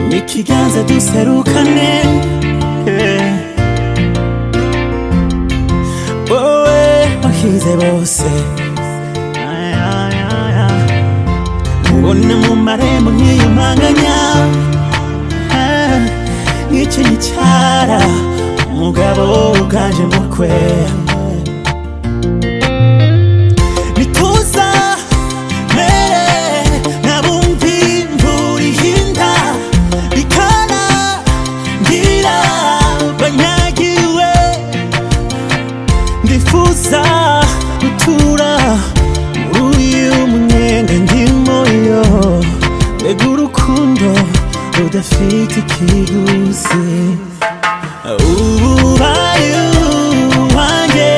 n'ikiganza duserukane eh. wowe wahize bose Ay, ay, ay, ay. ubona mu marembo nk'iyo mpanganya Ah, nk'icyo gicara umugabo uganje mu kwe nituza mere nabumvi imvura ihinda ikana ngira banyagiwe ndifuza gutura muri uyu munyenga ndimo yo mbega urukundo rudafite ikiguzi ubaye uwanjye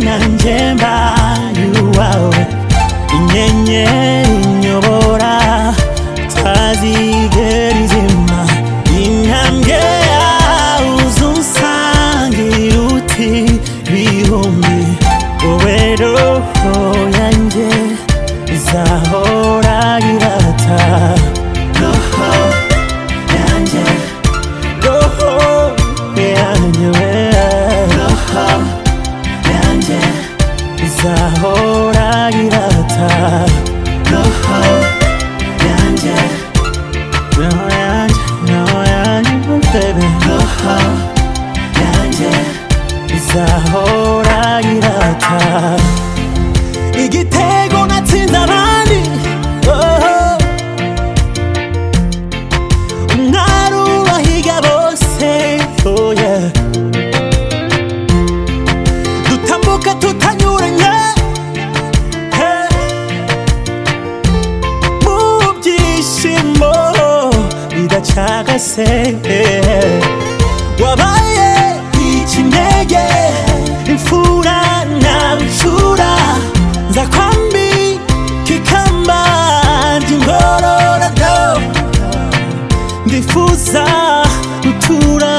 nanjye mbaye uwawe inyenyeri inyobora utazigera izima intambwe yawe uzunsangira uti bihumbi wowe roho yanjye izahora irata roho yanjye roho yanjye roho yanjye izahora irata roho yanjye roho yanjye roho yanjye oh baby roho yanjye izahora irata igitego natsinze abandi oh. umwari ubahiga bose oh yeah. dutambuka tutanyuranye hey. mu byishimo bidacagase eh. wabaye ikinege imfura na bicura nza kwambi kikamba ry'ingororado ndifuza gutura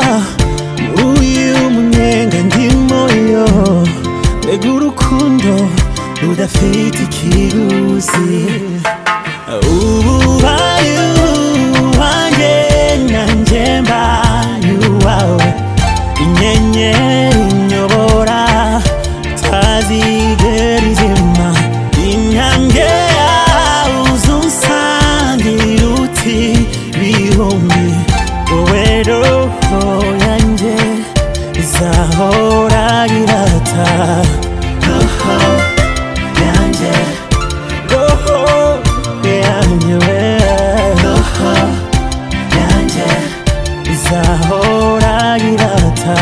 muri uyu munyenga ndimo yo mbega urukundo rudafite ikiguzi ububaye uwanjye nanjye mbaye uwawe inyenyeri inyobora utazigera izima intambwe yawe uzunsangira uti bihumbi wowe roho yanjye izahora irata roho yanjye roho yanjye we roho yanjye izahora irata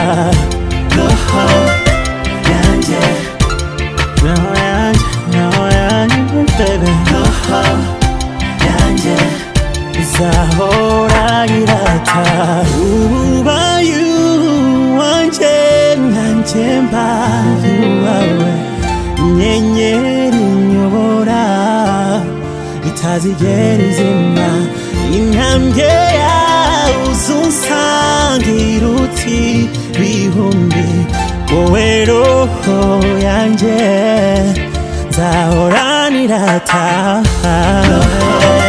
roho yanjye roho yanjye roho yanjye baby roho yanjye izahora irata ububayu wanjye nanjye mbaye uwawe inyenyeri inyobora itazigera izima intambwe yawe uzunsangira uti bihumbi wowe roho yanjye nzahora nirata roho